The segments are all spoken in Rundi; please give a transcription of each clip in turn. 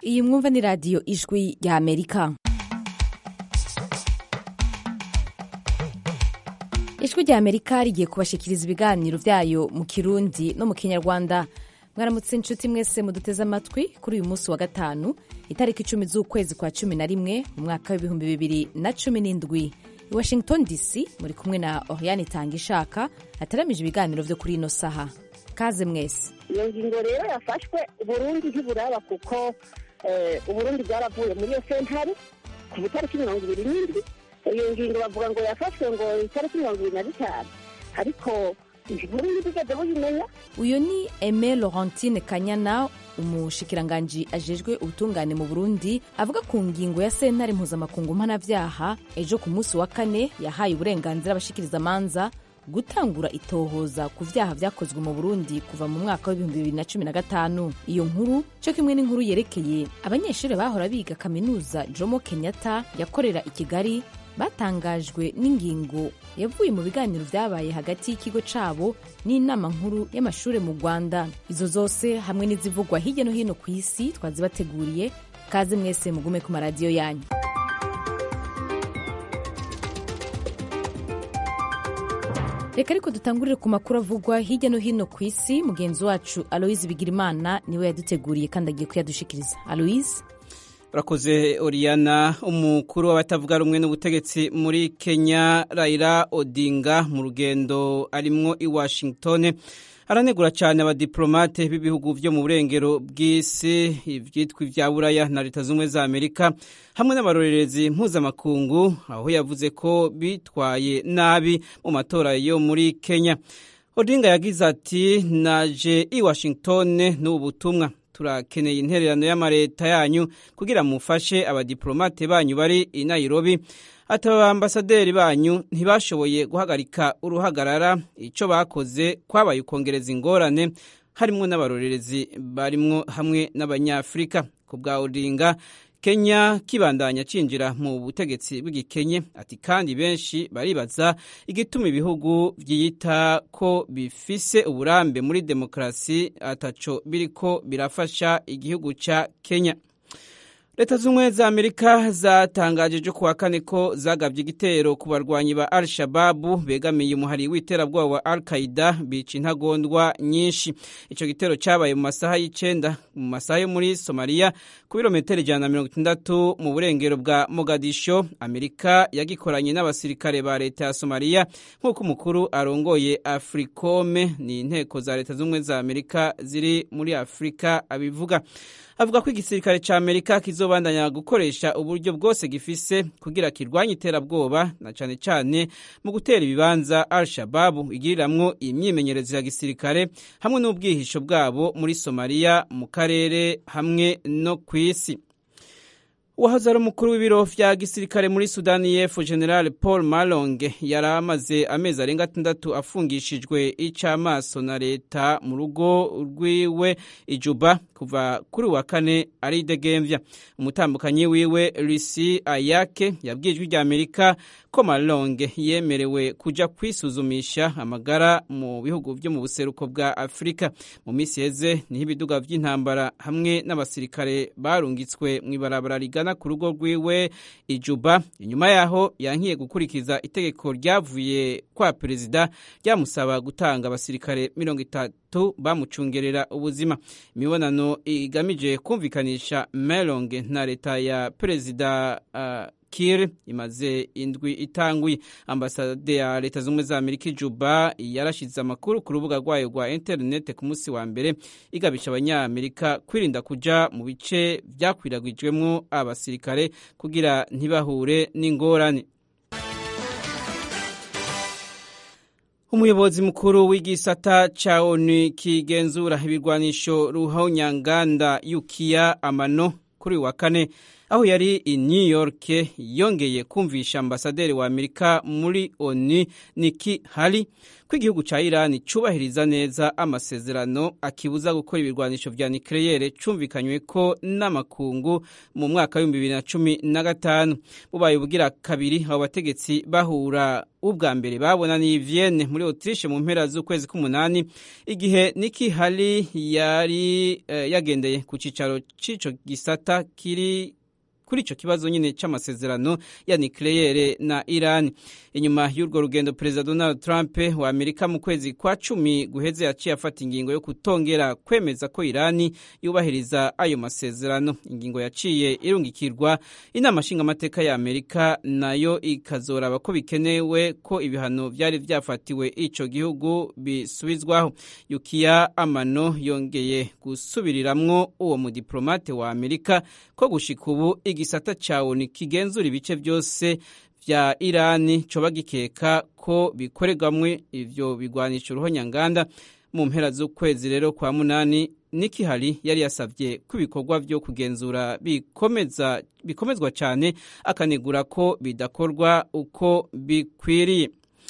iyi mwumva ni radiyo ijwi rya amerika ijwi rya amerika rigiye kubashikiriza ibiganiro byayo mu kirundi no mu kinyarwanda mwaramutse inshuti mwese muduteze amatwi kuri uyu munsi wa gatanu itariki icumi z'ukwezi kwa cumi na rimwe mu mwaka w'ibihumbi bibiri na cumi n'indwi i washington dc muri kumwe na oriane itanga ishaka hateramije ibiganiro byo kuri ino saha kaze mwese iyo ngingo rero yafashwe uburundi ntiburaba kuko uburundi bwaravuye muri iyo sentare ku itariki mirongo ibiri n'indwi iyo ngingo bavuga ngo yafashwe ngo itariki mirongo ibiri na bitanu ariko uburundi bwigeze buyimenya uyu ni eme laurentine kanyana umushikiranganji ajejwe ubutungane mu burundi avuga ku ngingo ya sentare mpuzamakungu mpanavyaha ejo ku munsi wa kane yahaye uburenganzira abashikirizamanza gutangura itohoza ku vyaha vyakozwe mu burundi kuva mu mwaka w'ibihumbi bibiri na cumi na gatanu iyo nkuru co kimwe n'inkuru yerekeye abanyeshuri bahora biga kaminuza jomo kenyatta yakorera i kigali batangajwe n'ingingo yavuye mu biganiro vyabaye hagati y'ikigo cabo n'inama nkuru y'amashure mu rwanda izo zose hamwe n'izivugwa hirya no hino ku isi twazibateguriye kaze mwese mugume ku maradiyo yanyu reka ariko dutangurire ku makuru avugwa hirya no hino ku isi mugenzi wacu aloise bigirimana niwe yaduteguriye kandi agiye kuyadushikiriza aloise urakoze oriyana umukuru w'abatavuga rumwe n'ubutegetsi muri kenya raila odinga mu rugendo arimwo i washington aranegura cyane abadiplomate b'ibihugu byo mu burengero bw'isi ibyitwa ibya buraya na leta z'ubumwe za amerika hamwe n'abarorerezi mpuzamakungu aho yavuze ko bitwaye nabi mu matora yo muri kenya odinga yagize ati naje i washington n'ubu butumwa turakeneye intererano y'amareta yanyu kugira mufashe abadiplomate banyu bari i nairobi ati abambasaderi banyu ntibashoboye guhagarika uruhagarara icyo bakoze kwabaye ukongereza ingorane harimwo n'abarorerezi barimwo hamwe n'abanyafurika ku bwa odinga kenya kibandanya cinjira mu butegetsi bw'igikenye ati kandi benshi baribaza igituma ibihugu byiyita ko bifise uburambe muri demokarasi ataco biriko birafasha igihugu ca kenya leta z'ubumwe za amerika zatangaje ejo kuwa kane ko zagabye igitero ku barwanyi ba al shababu begamiye umuhari w'iterabwoba wa al qaida bica intagondwa nyinshi icyo gitero cyabaye mu masaha y'icenda mu masaha yo muri somaliya ku birometero ijana na mirongo itandatu mu burengero bwa mogadisho amerika yagikoranye n'abasirikare ba leta ya somaliya nk'uko umukuru arongoye africome ni inteko za leta z'ubumwe za amerika ziri muri afurika abivuga avuga ko igisirikare cya amerika kizobandanya gukoresha uburyo bwose gifise kugira kirwanye iterabwoba na cyane cyane mu gutera ibibanza al shababu igiriramwo imyimenyerezo ya gisirikare hamwe n'ubwihisho bwabo muri somaliya mu karere hamwe no ku isi uwahoze ari umukuru w'ibiro vya gisirikare muri sudani y'epfo general paul malonge yari amaze amezi arenga atandatu afungishijwe ic'amaso na leta mu rugo rwiwe ijuba kuva kuri wa kane aridegemvya umutambukanyi wiwe risi ayake yabwiye ijwi rya amerika ko malonge yemerewe kuja kwisuzumisha amagara mu bihugu vyo mu buseruko bwa afurika mu misi heze niho ibiduga vy'intambara hamwe n'abasirikare barungitswe mw'ibarabara rigana ku rugo rwiwe ijuba inyuma yaho yankiye gukurikiza itegeko ryavuye kwa perezida ryamusaba gutanga abasirikare mirongo itatu bamucungerera ubuzima imibonano igamije kumvikanisha melonge na leta ya perezida uh, kir imaze indwi itanguye ambasade ya leta z'ubumwe za amerika ijuba yarashize amakuru ku rubuga rwayo rwa interinete ku munsi wa mbere igabisha abanyamerika kwirinda kuja mu bice vyakwiragwijwemwo abasirikare kugira ntibahure n'ingorane umuyobozi mukuru w'igisata ca onu kigenzura ibirwanisho ruhonyanganda yukiya amano kuri wa kane aho yari i new york yongeye kumvisha ambasaderi wa amerika muri onu niki hari ko igihugu ca irani cubahiriza neza amasezerano akibuza gukora ibirwanisho vya nikleyere cumvikanywe ko n'amakungu mu mwaka w'ibihumbi bibiri na cumi na gatanu bubaye ubugira kabiri abo bategetsi bahura ubwa mbere babonaniye Vienne muri Autriche mu mpera z'ukwezi k'umunani igihe Nikki Haley yari eh, yagendeye ku cicaro c'ico gisata kiri kuri ico kibazo nyine c'amasezerano ya nucleaire na Iran inyuma y'urwo rugendo Perezida Donald Trump wa Amerika mu kwezi kwa cumi guheze yaciye afata ingingo yo kutongera kwemeza ko Irani yubahiriza ayo masezerano ingingo yaciye irungikirwa inama nshingamateka ya Amerika nayo ikazoraba ko bikenewe ko ibihano vyari vyafatiwe ico gihugu bisubizwaho Yukiya Amano yongeye gusubiriramwo uwo mudiplomate wa Amerika ko gushika ubu igisata ca ONU kigenzura ibice byose vya Irani coba gikeka ko bikorerwamwe ivyo bigwanisha uruhonyanganda mu mpera z'ukwezi rero kwa munani Nikki Haley yari yasavye ko ibikorwa vyo kugenzura bikomeza bikomezwa cyane akanegura ko bidakorwa uko bikwiriye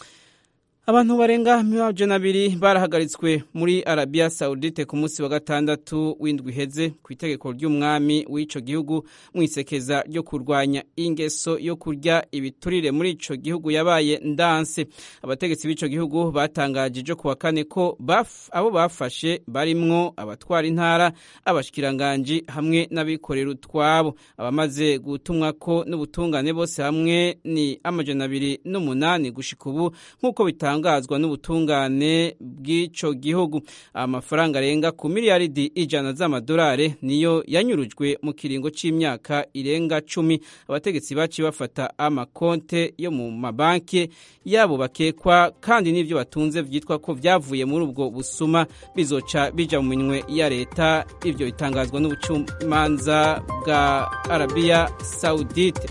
abantu barenga amajana abiri barahagaritswe muri arabiya sawudite ku munsi wa gatandatu w'indwi iheze ku itegeko ry'umwami w'ico gihugu mu isekeza ryo kurwanya ingeso yo kurya ibiturire muri ico gihugu yabaye ndanse abategetsi b'ico gihugu batangaje ejo kuwa kane ko baf, abo bafashe barimwo abatwara intara abashikiranganji hamwe n'abikorera utwabo abamaze gutumwa ko n'ubutungane bose hamwe ni amajana abiri n'umunani gushika ubu nk'uko bitanga bitangazwa n'ubutungane bw'ico gihugu amafaranga arenga ku miliyaridi ijana z'amadolari niyo yanyurujwe mu kiringo c'imyaka irenga cumi abategetsi baci bafata amakonte yo mu mabanki yabo bakekwa kandi n'ivyo batunze vyitwa ko vyavuye muri ubwo busuma bizoca bija mu minwe ya leta ivyo bitangazwa n'ubucamanza bwa arabiya saudite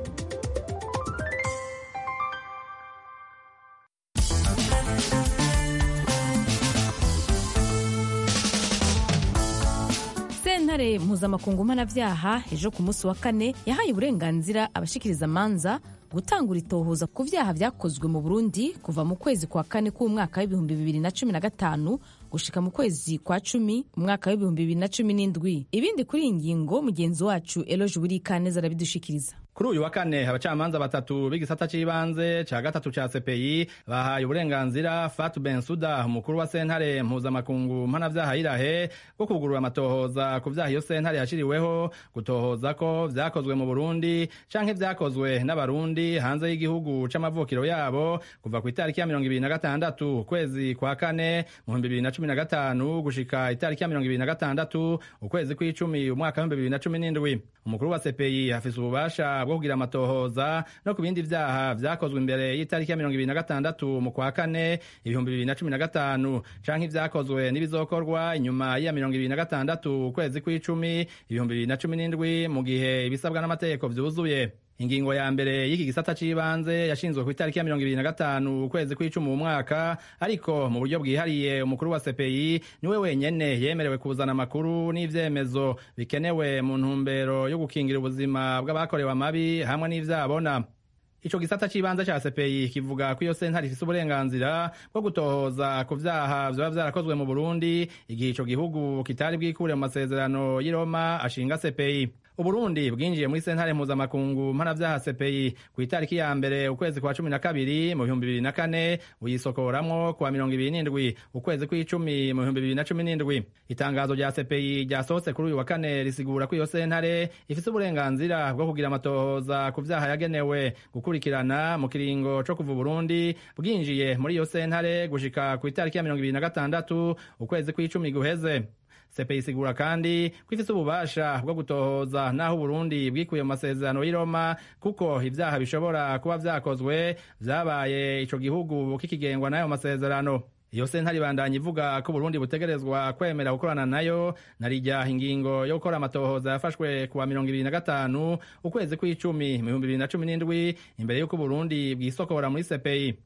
sentare mpuzamakungu mpanavyaha ejo ku munsi wa kane yahaye uburenganzira abashikiriza amanza gutangura itohoza ku vyaha vyakozwe mu burundi kuva mu kwezi kwa kane k'umwaka w'ibihumbi bibiri na cumi na gatanu gushika mu kwezi kwa cumi umwaka w'ibihumbi bibiri na cumi n'indwi ibindi kuri iyi ngingo mugenzi wacu eloge burikaneza arabidushikiriza kuri uyu wa kane abacamanza batatu b'igisata c'ibanze ca gatatu ca CPI bahaye uburenganzira Fatou Bensouda umukuru wa sentare mpuzamakungu mpanavyaha irahe bwo kugurura amatohoza ku vyaha iyo sentare yashiriweho gutohoza ko vyakozwe mu Burundi canke vyakozwe n'abarundi hanze y'igihugu c'amavukiro yabo kuva ku itariki ya mirongo ibiri na gatandatu ukwezi kwa kane mu bihumbi bibiri na cumi na gatanu gushika itariki ya mirongo ibiri na gatandatu ukwezi kw'icumi umwaka w'ibihumbi bibiri na cumi n'indwi umukuru wa CPI afise ububasha bwo kugira amatohoza no ku bindi vyaha vyakozwe imbere y'itariki ya mirongo ibiri na gatandatu mu kwa kane ibihumbi bibiri na cumi na gatanu canke ivyakozwe n'ibizokorwa inyuma ya mirongo ibiri na gatandatu ukwezi kw'icumi ibihumbi bibiri na cumi n'indwi mu gihe ibisabwa n'amategeko vyuzuye ingingo ya mbere y'iki gisata c'ibanze yashinzwe ku itariki ya mirongo ibiri na gatanu ukwezi kw'icumi mu mwaka ariko mu buryo bwihariye umukuru wa CPI niwe wenyene yemerewe kuzana amakuru n'ivyemezo bikenewe mu ntumbero yo gukingira ubuzima bw'abakorewe amabi hamwe n'ivyabona ico gisata c'ibanze ca CPI kivuga ko iyo sentare ifise uburenganzira bwo gutohoza ku vyaha vyoba vyarakozwe mu Burundi igihe ico gihugu kitari bwikure mu masezerano y'i Roma ashinga CPI uburundi bwinjiye muri sentare mpuzamakungu mpanavyaha CPI ku itariki ya mbere ukwezi kwa cumi na kabiri mu bihumbi bibiri na kane buyisokoramwo kuwa mirongo ibiri n'indwi ukwezi kw'icumi mu bihumbi bibiri na cumi n'indwi itangazo rya CPI ryasohotse kuri uyu wa kane risigura ko iyo sentare ifise uburenganzira bwo kugira amatohoza ku vyaha yagenewe gukurikirana mu kiringo co kuva Burundi bwinjiye muri iyo sentare gushika ku itariki ya mirongo ibiri na gatandatu ukwezi kw'icumi guheze CPI isigura kandi ko ifise ububasha bwo gutohoza naho Burundi bwikuye mu masezerano y'i Roma kuko ivyaha bishobora kuba vyakozwe vyabaye ico gihugu kikigengwa n'ayo masezerano iyo sentare ibandanya ivuga ko Burundi butegerezwa kwemera gukorana nayo narijya ingingo yo gukora amatohoza yafashwe kuwa mirongo ibiri na gatanu ukwezi kw'icumi mu bihumbi bibiri na cumi n'indwi imbere y'uko Burundi bwisokora muri CPI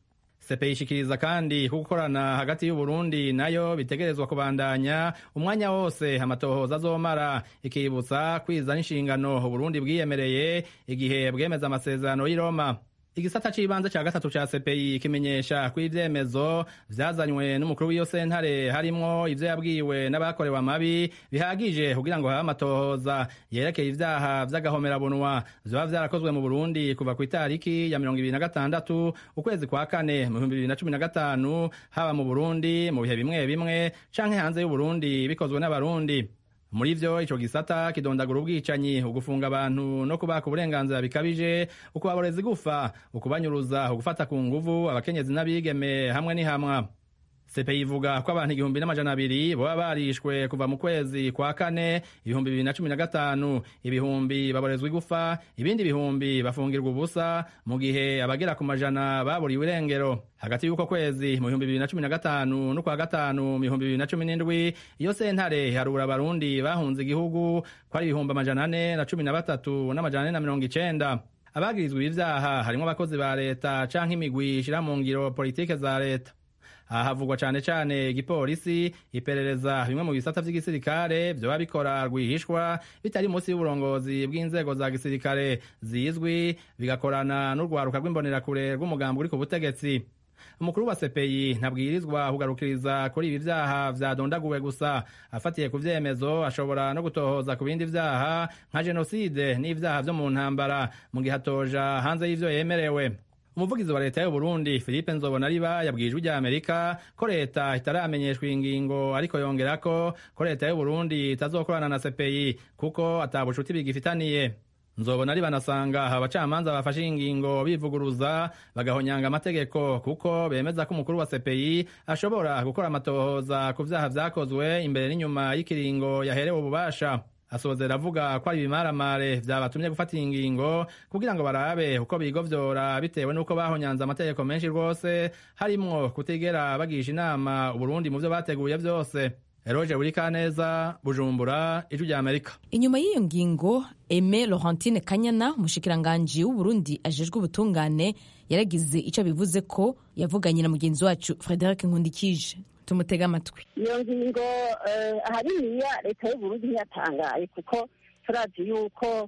sepe ishikiriza kandi ko gukorana hagati y'uburundi nayo bitegerezwa kubandanya umwanya wose amatohoza azomara ikibutsa kwiza n'inshingano uburundi bwiyemereye igihe bwemeza amasezerano y'i roma igisata c'ibanze ca gatatu ca CPI kimenyesha ko ivyemezo vyazanywe n'umukuru w'iyo sentare harimwo ivyo yabwiwe n'abakorewe amabi bihagije kugira ngo habe amatohoza yerekeye ivyaha vy'agahomerabunwa vyoba vyarakozwe mu Burundi kuva ku itariki ya mirongo ibiri na gatandatu ukwezi kwa kane mu bihumbi bibiri na cumi na gatanu haba mu Burundi mu bihe bimwe bimwe canke hanze y'Uburundi bikozwe n'abarundi muri vyo ico gisata kidondagura ubwicanyi ugufunga abantu no kubaka uburenganzira bikabije ukubaboreza igufa ukubanyuruza ugufata ku nguvu abakenyezi n'abigeme hamwe n'ihamwa sepe ivuga ko abantu igihumbi n'amajana abiri boba barishwe kuva mu kwezi kwa kane ibihumbi bibiri na cumi na gatanu ibihumbi baborezwa igufa ibindi bihumbi bafungirwa ubusa mu gihe abagera ku majana baburiwe irengero hagati y'uko kwezi mu bihumbi bibiri na cumi na gatanu n'ukwa gatanu mu bihumbi bibiri na cumi n'indwi iyo sentare harura abarundi bahunze igihugu ko ari ibihumbi amajana ane na cumi na batatu n'amajana ane na mirongo icenda abagirizwa ibyaha harimwo abakozi ba leta canke imigwi ishira mu ngiro politike za leta aha havugwa cane cane igipolisi iperereza bimwe mu bisata vy'igisirikare vyoba bikora rwihishwa bitari munsi y'uburongozi bw'inzego za gisirikare zizwi bigakorana n'urwaruka rw'imbonerakure rw'umugambi uri ku butegetsi umukuru wa sepeyi ntabwirizwa kugarukiriza kuri ibi vyaha vyadondaguwe gusa afatiye ku vyemezo ashobora no gutohoza ku bindi vyaha nka jenoside n'ivyaha vyo mu ntambara mu gihe atoja hanze y'ivyo yemerewe umuvugizi wa leta y'uburundi philippe nzobonariba yabwiye ijwi rya amerika ko leta itaramenyeshwa iyi ngingo ariko yongerako ko leta y'uburundi itazokorana na sepeyi kuko ata bucuti bigifitaniye nzobona banasanga abacamanza bafashe iyi ngingo bivuguruza bagahonyanga amategeko kuko bemeza ko umukuru wa sepeyi ashobora gukora amatohoza ku vyaha vyakozwe imbere n'inyuma y'ikiringo yaherewe ububasha asozera avuga ko ari ibimaramare vyabatumye gufata iyi ngingo kugira ngo barabe uko bigovyora bitewe n'uko bahonyanze amategeko menshi rwose harimwo kutigera bagisha inama uburundi mu vyo bateguye vyose eroje burikaneza bujumbura ijwi rya amerika inyuma y'iyo ngingo eme laurentine kanyana umushikiranganji w'uburundi ajejwe ubutungane yaragize ico bivuze ko yavuganye na mugenzi wacu frederic nkundikije tumutega amatwi iyo ngingo ahaniniya leta y'uburundi ntiyatangaye kuko turazi yuko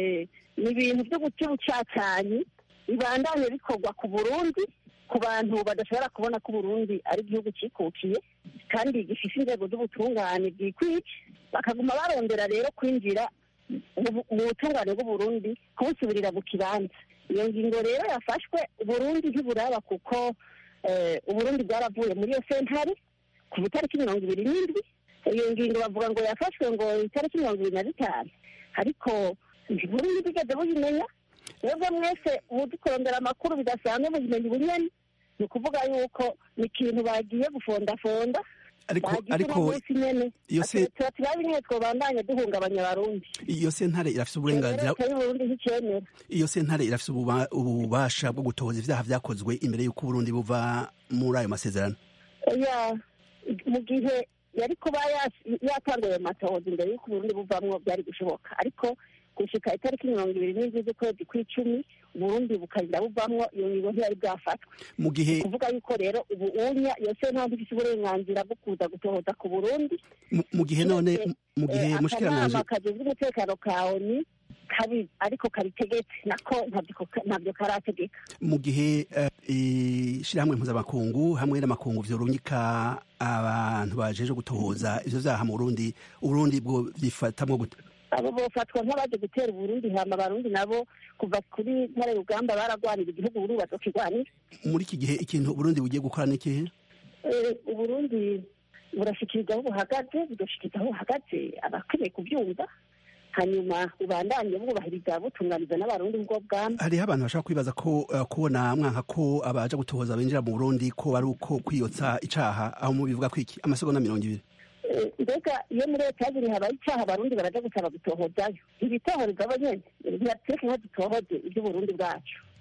ni ibintu byo guca ubucacanyi bibandanye bikorwa ku burundi ku bantu badashobora kubona ko uburundi ari igihugu cikukiye kandi gifite inzego z'ubutungane bwikwije bakaguma barondera rero kwinjira mu butungane bw'uburundi kubusubirira mu kibanza iyo ngingo rero yafashwe uburundi ntiburaba kuko uburundi bwaravuye muri iyo sentare ku itariki mirongo ibiri n'indwi iyo ngingo bavuga ngo yafashwe ngo itariki mirongo ibiri na zitanu ariko uburundi bwigeze buyimenya mwebwe mwese muzi kurondera amakuru bidasanzwe muzimenya ubunyeni ni ukuvuga yuko ni ikintu bagiye gufondafonda ariko ariko iyo se turabe nyine twobandanye duhungabanya abarundi iyo sentare irafise uburenganzira y'uburundi nticyemera iyo sentare irafise ububasha bwo gutohoza ivyaha vyakozwe imbere y'uko uburundi buva muri ayo masezerano oya mu gihe yari kuba yatanguye ayo matohoza imbere y'uko uburundi buvamwo byari gushoboka ariko gushika itariki mirongo ibiri n'indwi z'ukwezi kw'icumi uburundi bukarinda buvamwo iyo ngingo ntiyari bwafatwa mu gihe kuvuga yuko rero ubu unya iyo sentare ifise uburenganzira bwo kuza gutohoza ku burundi mu gihe none mu gihe mushikiranganje akanama kajejwe umutekano ka oni kabi ariko kabitegetse nako ntabyo karategeka mu gihe ishirahamwe mpuzamakungu hamwe n'amakungu vyorungika abantu bajeje gutohoza ivyo vyaha mu burundi uburundi bwo vyifatamwo gute abo bofatwa nk'abaje gutera uburundi hama abarundi nabo kuva kuri ntare rugamba baragwanira igihugu uburundi bazokigwanira muri iki gihe ikintu uburundi bugiye gukora n'ikihe uburundi burashikiriza aho buhagaze bugashikiriza aho buhagaze abakeneye kubyumva hanyuma ubandanye bwubahiriza butunganiza n'abarundi ubwo bwami hariho abantu bashaka kwibaza ko uh, kubona mwanka ko abaja gutohoza binjira mu burundi ko bari uko kwiyotsa icaha aho mubivuga kwiki amasegonda mirongo ibiri mbega iyo muri leta yaziri habaye icaha abarundi baraja gusaba gutohozayo ibitohoreza abo nyene ntibatureke nko dutohoze ivy'uburundi bwacu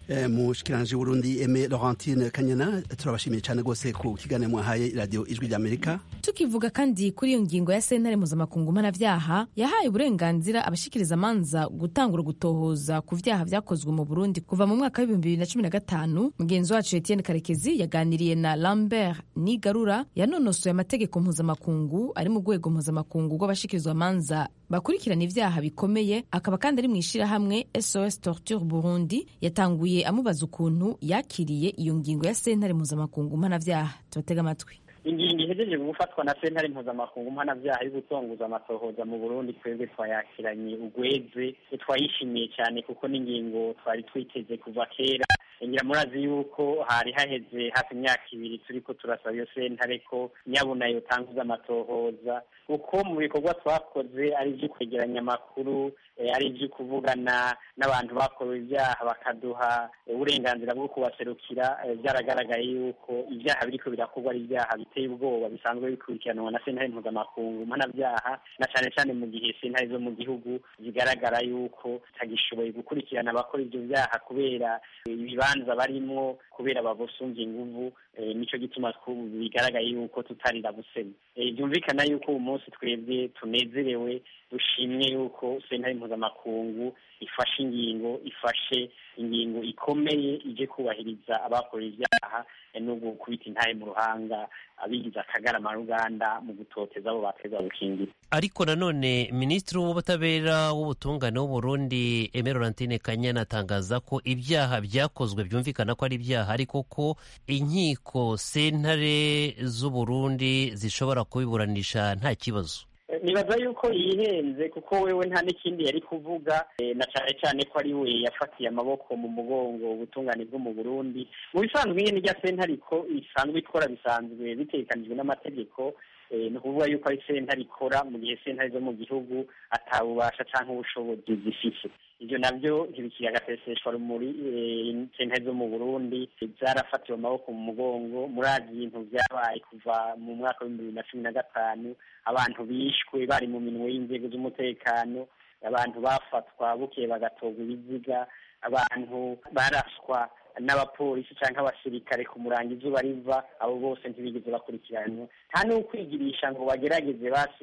mushikiranje Burundi Aime Laurentine Kanyana turabashimiye cyane rwose ku kiganiro mwahaye radio ijwi ry'Amerika tukivuga kandi kuri iyo ngingo ya sentare mpuzamakungu mpanavyaha yahaye uburenganzira abashikiriza amanza gutangura gutohoza ku vyaha vyakozwe mu Burundi kuva mu mwaka w'ibihumbi bibiri na cumi na gatanu mugenzi wacu Etienne Karekezi yaganiriye na Lambert Nigarura yanonosoye amategeko mpuzamakungu ari mu rwego mpuzamakungu rw'abashikirizwa amanza bakurikirana ivyaha bikomeye akaba kandi ari mu ishirahamwe SOS Torture Burundi yatanguye amubaza ukuntu yakiriye iyo ngingo ya sentare mpuzamakungu mpanavyaha tubatega amatwi ingingo ihejeje gufatwa na sentare mpuzamakungu mpanavyaha yo gutonguza amatohoza mu burundi twebwe twayakiranye ugweze twayishimiye cyane kuko n'ingingo twari twiteze kuva kera ngira murazi yuko hari haheze hafi imyaka ibiri turiko turasaba iyo sentare ko nyabuna yotanguza amatohoza kuko mu bikorwa twakoze ari ibyo kwegeranya amakuru ari ibyo kuvugana n'abantu bakorewe ibyaha bakaduha uburenganzira bwo kubaserukira byaragaragaye yuko ibyaha biriko birakorwa ari ibyaha biteye ubwoba bisanzwe bikurikiranwa na sentare mpuzamakungu mpanabyaha na cyane cyane mu gihe sentare zo mu gihugu zigaragara yuko zitagishoboye gukurikirana abakora ibyo byaha kubera ibibanza barimwo kubera babusunze inguvu nico gituma bigaragaye yuko tutarira busema byumvikana yuko uyu munsi twebwe tunezerewe dushimye yuko sentare mpuzamakungu ifashe ingingo ifashe ingingo ikomeye ije kubahiriza abakora ibyaha no gukubita intahe mu ruhanga abigize akagarama ruganda mu gutoteza abo bateza gukingira ariko nanone minisitiri w'ubutabera w'ubutungane w'uburundi Aime Laurentine Kanyana atangaza ko ibyaha byakozwe byumvikana ko ari ibyaha ariko ko inkiko sentare z'uburundi zishobora kubiburanisha nta kibazo nibaza yuko yihenze kuko wewe nta n'ikindi yari kuvuga na cyane cyane ko ari we yafatiye amaboko mu mugongo ubutungane bwo mu burundi mu bisanzwe nyine irya sentare ko isanzwe ikora bisanzwe bitekanijwe n'amategeko ni ukuvuga yuko ari sentare ikora mu gihe sentare zo mu gihugu atabubasha cyangwa ubushobozi zifite ibyo nabyo ntibikiri agaseseshwa rumuri sentare zo mu burundi zarafatiwe amaboko mu mugongo murazi ibintu byabaye kuva mu mwaka w'ibihumbi bibiri na cumi na gatanu abantu bishwe bari mu minwe y'inzego z'umutekano abantu bafatwa bukeye bagatorwa ibiziga abantu baraswa n'abapolisi cyangwa abasirikare ku murango izuba riva abo bose ntibigeze bakurikiranwa nta n'ukwigirisha ngo bagerageze basi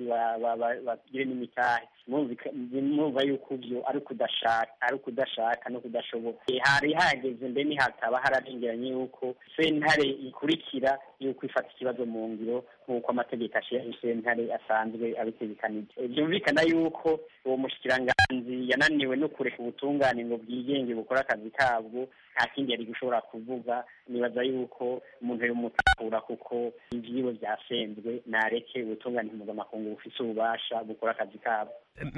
bagire n'imitahe mwumva yuko ibyo ari ukudashaka ari ukudashaka no kudashoboka hari hageze mbe nihataba hararengeranye yuko sentare ikurikira yuko ifata ikibazo mu ngiro nk'uko amategeko ashyira sentare asanzwe abitegekanije byumvikana yuko uwo mushikiranganzi yananiwe no kureka ubutungane ngo bwigenge bukore akazi kabwo nta kindi yari gushobora kuvuga nibaza yuko umuntu yomutahura kuko ivyiwe vyasenzwe nareke ubutungane mpuzamakungu bufise ububasha bukora akazi kabo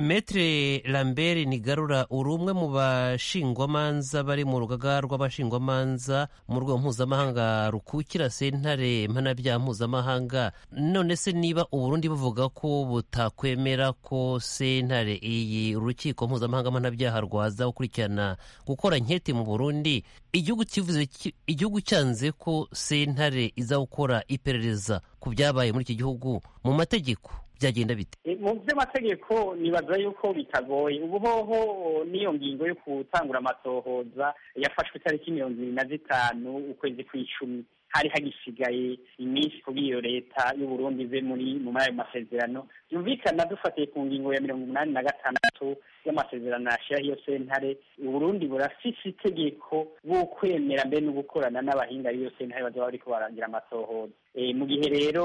metre lambert nigarura uri umwe mu bashingwamanza bari mu rugaga rw'abashingwamanza mu rwego mpuzamahanga rukukira sentare mpanabyaha mpuzamahanga none se niba uburundi buvuga ko butakwemera ko sentare iyi urukiko mpuzamahanga mpanabyaha rwaza gukurikirana gukora nkete mu burundi igihugu kivuze igihugu cyanze ko sentare iza gukora iperereza ku byabaye muri iki gihugu mu mategeko byagenda bite mu by'amategeko nibaza yuko bitagoye ubu hoho n'iyo ngingo yo gutangura amatohoza yafashwe itariki mirongo ibiri na zitanu ukwezi kw'icumi hari hagisigaye iminsi kuri iyo leta y'uburundi ive muri mu ayo masezerano byumvikana dufatiye ku ngingo ya mirongo umunani na gatandatu y'amasezerano yashyiraho iyo sentare uburundi burafise itegeko bwo kwemera mbe no gukorana n'abahinga b'iyo sentare bazoba bariko baragira amatohoza mu gihe rero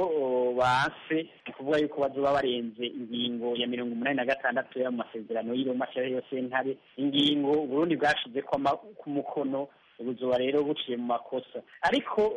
banse ni ukuvuga yuko bazoba barenze ingingo ya mirongo umunani na gatandatu y'ayo masezerano y'iroma ashyiraho iyo sentare ingingo uburundi bwashize ku mukono ubuzuba rero buciye mu makosa ariko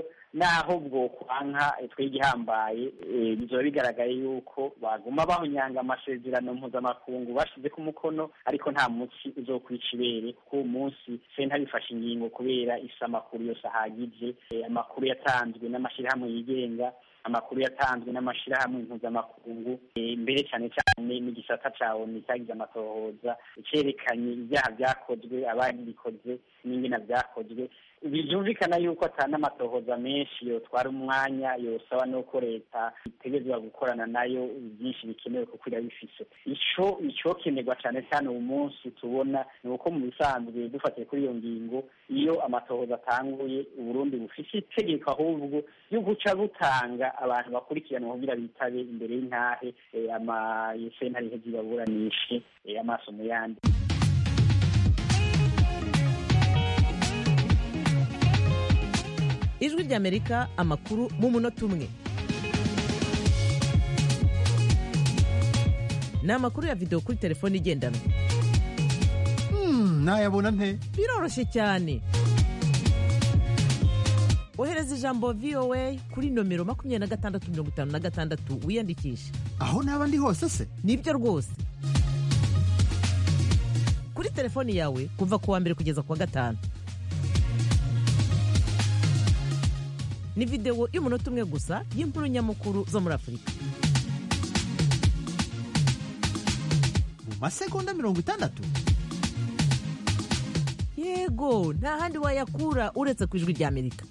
naho bwo kwanka twigihambaye bizoba bigaragaye yuko baguma bahunyanga amasezerano mpuzamakungu bashize ku mukono ariko nta munsi uzokwica ibere kuko uwo munsi senta bifashe ingingo kubera isa amakuru yose ahagije amakuru yatanzwe n'amashyirahamwe yigenga amakuru yatanzwe n'amashyirahamwe mpuzamakungu mbere cyane cyane n'igisata cya onu cyagize amatohoza cyerekanye ibyaha byakozwe ababikoze n'ingena byakozwe byumvikana yuko atari amatohoza menshi yotwara umwanya yosaba nuko leta itegerezwa gukorana nayo byinshi bikenewe kuko irabifise ico icokenerwa cyane cyane uyu munsi tubona ni uko mu bisanzwe dufatiye kuri iyo ngingo iyo amatohoza atanguye uburundi bufise itegeko ahubwo yo guca butanga abantu bakurikiranwa kugira bitabe imbere y'intahe amasentare iheze ibaburanishe amaso mu yandi ijwi ry'amerika amakuru mu munota umwe ni amakuru ya videwo kuri telefone igendanwa nayabona nte biroroshye cyane ohereza ijambo voa kuri nomero makumyabiri na gatandatu mirongo itanu na gatandatu wiyandikishe aho naba ndi hose se nibyo rwose kuri telefoni yawe kuva ku wa mbere kugeza ku wa gatanu ni videwo y'umunota umwe gusa y'inkuru nyamukuru zo muri afurika mu masegonda mirongo itandatu yego nta handi wayakura uretse ku ijwi ry'amerika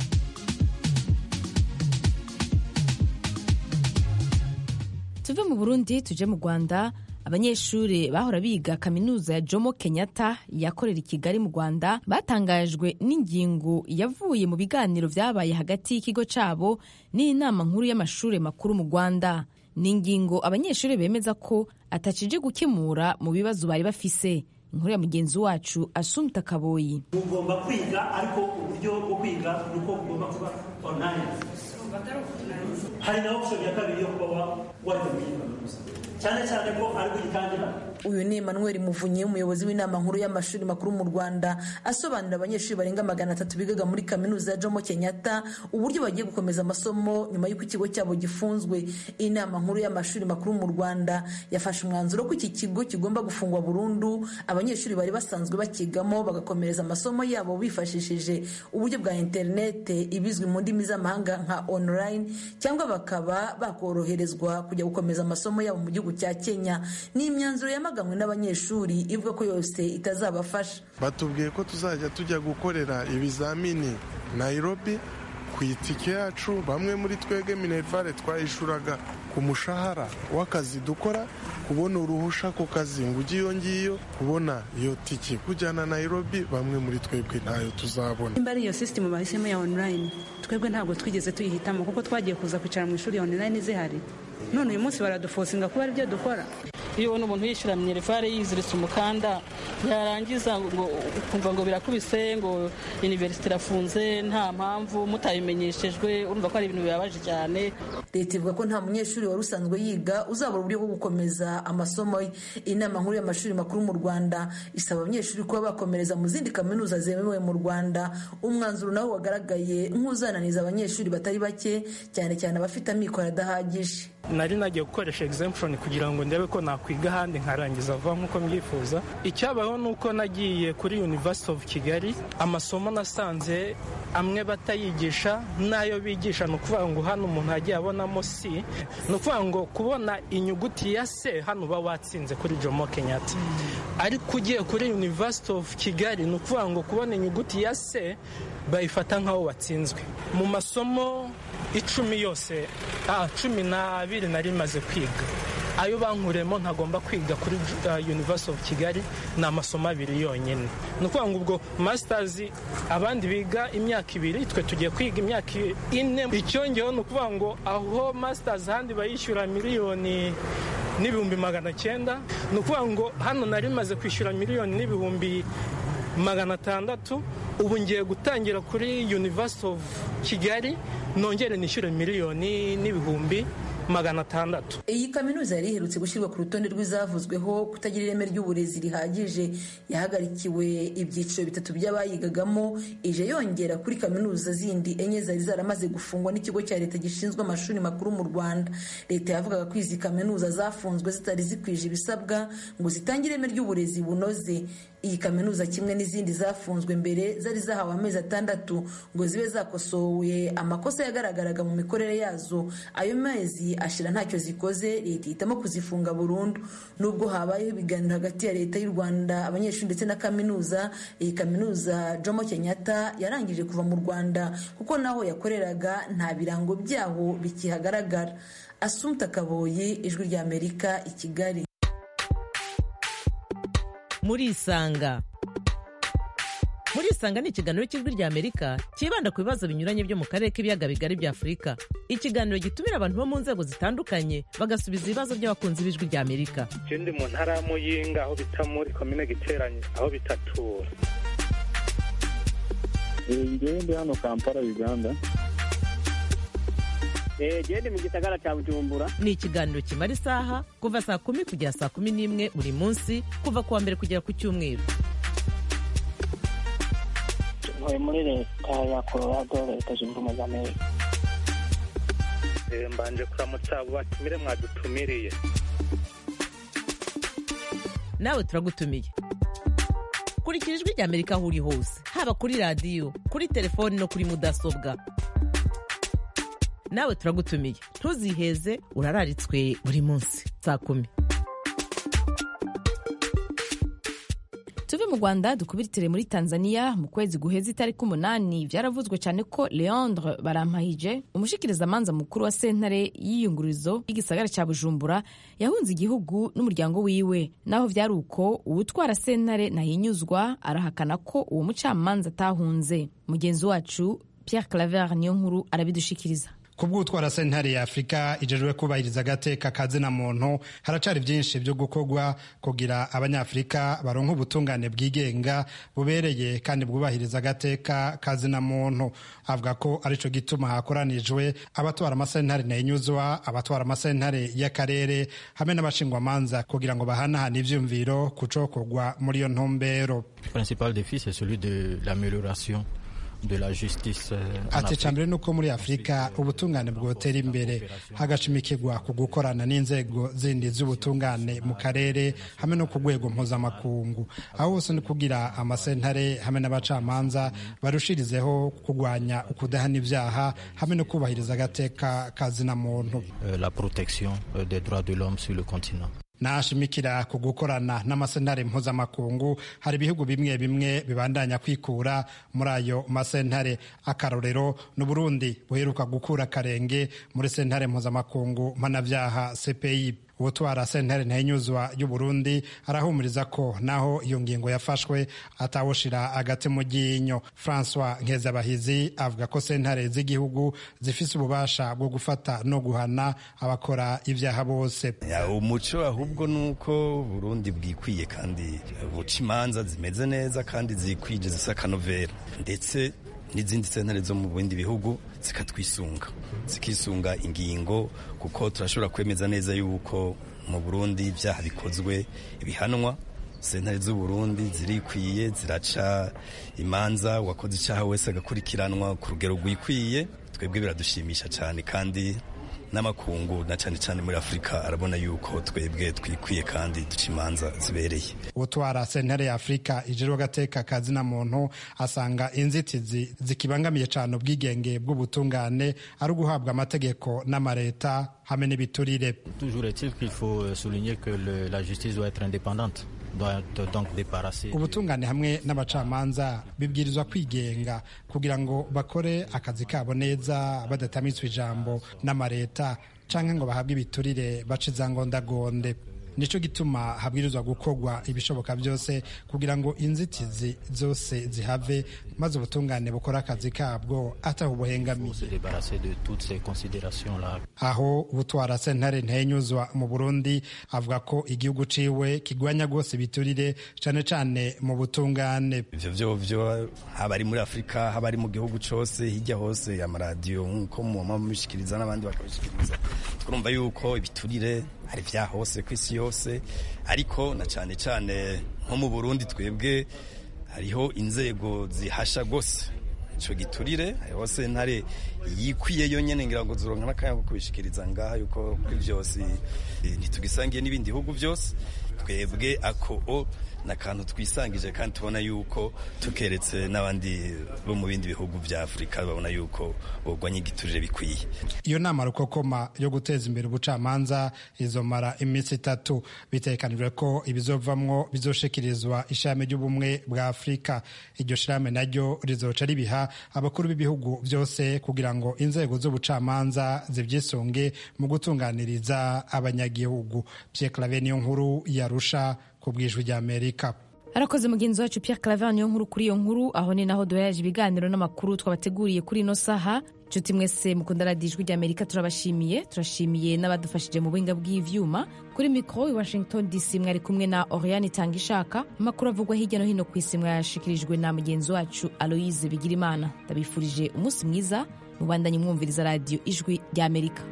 tuve mu burundi tuje mu rwanda abanyeshuri bahora biga kaminuza ya jomo kenyatta yakorera i kigali mu rwanda batangajwe n'ingingo yavuye mu biganiro byabaye hagati y'ikigo cyabo n'inama nkuru y'amashuri makuru mu rwanda ni ingingo abanyeshuri bemeza ko atacije gukemura mu bibazo bari bafise inkuru ya mugenzi wacu asumta kaboyi mugomba kwiga ariko uburyo bwo kwiga ni uko bugomba kuba online hari na option ya kabiri yo kuba wajya muri kaminuza cyane cyane ko ari gutangira uyu ni emmanuel muvunyi umuyobozi w'inama nkuru y'amashuri makuru mu rwanda asobanurira abanyeshuri barenga magana atatu bigaga muri kaminuza ya jomo kenyatta uburyo bagiye gukomeza amasomo nyuma y'uko ikigo cyabo gifunzwe inama nkuru y'amashuri makuru mu rwanda yafashe umwanzuro ko iki kigo kigomba gufungwa burundu abanyeshuri bari basanzwe bakigamo bagakomereza amasomo yabo bifashishije uburyo bwa interinete ibizwi mu ndimi z'amahanga nka online cyangwa bakaba bakoroherezwa kujya gukomeza amasomo yabo mu gihugu cya kenya ni imyanzuro yamaganwe n'abanyeshuri ivuga ko yose itazabafasha batubwiye ko tuzajya tujya gukorera ibizamini nairobi ku itike yacu bamwe muri twebwe minerivare twayishuraga ku mushahara w'akazi dukora kubona uruhusha ku kazi ngo ujye iyo ngiyo kubona iyo tike kujyana nairobi bamwe muri twebwe ntayo tuzabona nimba ari iyo sisitemu bahisemo ya online twebwe ntabwo twigeze tuyihitamo kuko twagiye kuza kwicara mu ishuri ya online zihari none uyu munsi baradufosinga kuba ari byo dukora iyo ubona umuntu yishyura minerivare yiziritse umukanda yarangiza ngo ukumva ngo birakubise ngo iniverisite irafunze nta mpamvu mutabimenyeshejwe urumva ko ari ibintu bibabaje cyane leta ivuga ko nta munyeshuri wari usanzwe yiga uzabura uburyo bwo gukomeza amasomo ye inama nkuru y'amashuri makuru mu rwanda isaba abanyeshuri kuba bakomereza mu zindi kaminuza zemewe mu rwanda umwanzuro nawo wagaragaye nk'uzananiza abanyeshuri batari bake cyane cyane abafite amikoro adahagije nari nagiye gukoresha exemption kugira ngo ndebe ko nakwiga ahandi nkarangiza vuba nk'uko mbyifuza icyabayeho ni uko nagiye kuri university of kigali amasomo nasanze amwe batayigisha n'ayo bigisha ni ukuvuga ngo hano umuntu yagiye abonamo si ni ukuvuga ngo kubona inyuguti ya se hano uba watsinze kuri jomo kenyatta ariko ugiye kuri university of kigali ni ukuvuga ngo kubona inyuguti ya se bayifata nk'aho watsinzwe mu masomo icumi yose ah, cumi n'abiri nari maze kwiga ayo bankuremo ntagomba kwiga kuri uh, university of kigali ni amasomo abiri yonyine ni ukuvuga ngo ubwo masters abandi biga imyaka ibiri twe tugiye kwiga imyaka ine icyongeho ni ukuvuga ngo aho masters ahandi bayishyura miliyoni n'ibihumbi magana cyenda ni ukuvuga ngo hano nari maze kwishyura miliyoni n'ibihumbi magana atandatu ubu ngiye gutangira kuri university of kigali nongere nishyure miliyoni n'ibihumbi magana atandatu iyi kaminuza yari iherutse gushyirwa ku rutonde rw'izavuzweho kutagira ireme ry'uburezi rihagije yahagarikiwe ibyiciro bitatu by'abayigagamo ije yongera kuri kaminuza zindi enye zari zaramaze gufungwa n'ikigo cya leta gishinzwe amashuri makuru mu rwanda leta yavugaga ko izi kaminuza zafunzwe zitari zikwije ibisabwa ngo zitange ireme ry'uburezi bunoze iyi kaminuza kimwe n'izindi zafunzwe mbere zari zahawe amezi atandatu ngo zibe zakosowe amakosa yagaragaraga mu mikorere yazo ayo mezi ashira ntacyo zikoze leta ihitamo kuzifunga burundu nubwo habayeho ibiganiro hagati ya leta y'u rwanda abanyeshuri ndetse na kaminuza iyi kaminuza jomo kenyatta yarangije kuva mu rwanda kuko naho yakoreraga nta birango byaho bikihagaragara asumta kaboyi ijwi ry'amerika i kigali murisanga murisanga ni ikiganiro cy'ijwi ry'amerika cyibanda ku bibazo binyuranye byo mu karere k'ibiyaga bigari bya afurika ikiganiro gitumira abantu bo mu nzego zitandukanye bagasubiza ibibazo by'abakunzi b'ijwi ry'amerika icyo ndi mu ntara ya muyinga aho bita muri komine giteranye aho bitatura ngewe ndi hano kampala uganda genda mu gisagara cya bujumbura ni ikiganiro kimara isaha kuva saa kumi kugera saa kumi n'imwe buri munsi kuva ku wa mbere kugera ku cyumweru ntuye muri leta ya colorado leta zunze ubumwe za amerika mbanje kuramutsa abo batumire mwadutumiriye nawe turagutumiye kurikira ijwi ry'amerika aho uri hose haba kuri radiyo kuri telefoni no kuri mudasobwa nawe turagutumiye ntuziheze urararitswe buri munsi saa kumi tuve mu rwanda dukubitire muri tanzania mu kwezi guheza itariki umunani byaravuzwe cyane ko leandre barampahije umushikirizamanza mukuru wa sentare y'iyungurizo y'igisagara cya bujumbura yahunze igihugu n'umuryango wiwe naho byari uko uwutwara sentare ntahinyuzwa arahakana ko uwo mucamanza atahunze mugenzi wacu pierre claver niyo nkuru arabidushikiriza kubw'utwara sentare ya afurika ijejwe kubahiriza agateka kazina muntu haracari byinshi byo gukorwa kugira abanyafurika baronka ubutungane bwigenga bubereye kandi bwubahiriza agateka kazina muntu avuga ko arico gituma hakoranijwe abatwara amasentare ntayinyuzwa abatwara amasentare y'akarere hamwe n'abashingwamanza kugira ngo bahanahane ivyumviro ku cokorwa muri iyo ntumbero principal défi c'est celui de l'amélioration de la justice ati cambere nuko muri afurika ubutungane bwotera imbere hagashimikirwa ku gukorana n'inzego zindi z'ubutungane mu karere hamwe no ku rwego mpuzamakungu aho hose ni kugira amasentare hamwe n'abacamanza barushirizeho kurwanya ukudahana ibyaha hamwe no kubahiriza agateka kazina muntu la protection des droits de l'homme sur le continent nashimikira ku gukorana n'amasentare mpuzamakungu hari ibihugu bimwe bimwe bibandanya kwikura muri ayo masentare akarorero ni Burundi buheruka gukura akarenge muri sentare mpuzamakungu mpanabyaha cpi ubutwara sentare ntayinyuzwa y'uburundi arahumuriza ko naho iyo ngingo yafashwe atawushira agati mu ryinyo francois nkezabahizi avuga ko sentare z'igihugu zifise ububasha bwo gufata no guhana abakora ibyaha bose umuco ahubwo ni uko burundi bwikwiye kandi buca imanza zimeze neza kandi zikwije zisa akanovera ndetse n'izindi sentare zo mu bindi bihugu zikatwisunga zikisunga ingingo kuko turashobora kwemeza neza yuko mu burundi ibyaha bikozwe bihanwa sentare z'uburundi zirikwiye ziraca imanza uwakoze icyaha wese agakurikiranwa ku rugero rwikwiye twebwe biradushimisha cyane kandi n'amakungu na cyane cyane muri afurika arabona yuko twebwe twikwiye kandi duca imanza zibereye utwara sentare ya afurika ijejwe agateka kazina muntu asanga inzitizi zikibangamiye cyane ubwigenge bw'ubutungane ari uguhabwa amategeko n'amareta hamwe n'ibiturire toujours est-il qu'il faut souligner que le, la justice doit être indépendante ubutungane hamwe n'abacamanza bibwirizwa kwigenga kugira ngo bakore akazi kabo neza badatamitswe ijambo n'amareta cyangwa ngo bahabwe ibiturire bace izangondagonde nicyo gituma habwirizwa gukorwa ibishoboka byose kugira ngo inzitizi zose zihave maze ubutungane bukora akazi kabwo ataho buhengamiye aho ubutwara sentare ntenyuzwa mu burundi avuga ko igihugu ciwe kigwanya rwose ibiturire cyane cyane mu butungane ivyo vyo vyo haba ari muri afurika haba ari mu gihugu cose hirya hose amaradiyo nk'uko muma mubishikiriza n'abandi bakabishikiriza turumva yuko ibiturire hari vya hose ku isi yose ariko na cyane cyane nko mu burundi twebwe hariho inzego zihasha rwose ico giturire hariho sentare yikwiye yonyene ngira ngo zuronka n'akanya ko kubishikiriza ngaha yuko kuri vyose ntitugisangiye n'ibindi bihugu byose twebwe ako o ni akantu twisangije kandi tubona yuko tukeretse n'abandi bo mu bindi bihugu vya afurika babona yuko bogwanya igiturire bikwiye iyo nama rukokoma yo guteza imbere ubucamanza izomara iminsi itatu bitekanijwe ko ibizovamwo bizoshikirizwa ishami ry'ubumwe bwa afurika iryo shirahamwe naryo rizoca ribiha abakuru b'ibihugu byose kugira ngo inzego z'ubucamanza zivyisunge mu gutunganiriza abanyagihugu Pierre Claver niyo nkuru yarusha ku bwijwi rya Amerika arakoze mugenzi wacu Pierre Claver niyo nkuru kuri iyo nkuru aho ni naho duhereje ibiganiro n'amakuru twabateguriye kuri ino saha nshuti mwese mukunda radiyo ijwi rya amerika turabashimiye turashimiye n'abadufashije mu buhinga bw'ivyuma kuri mikoro i washington dc mwari kumwe na oriane itanga ishaka amakuru avugwa hirya no hino ku isi mwayashikirijwe na mugenzi wacu aloise bigirimana ndabifurije umunsi mwiza mubandanye mwumviriza radiyo ijwi rya amerika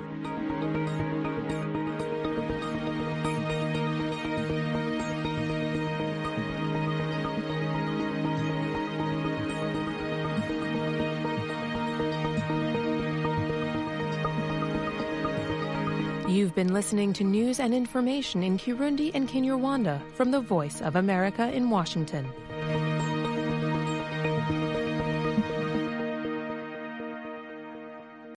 You've been listening to news and information in Kirundi and Kinyarwanda from the Voice of America in Washington.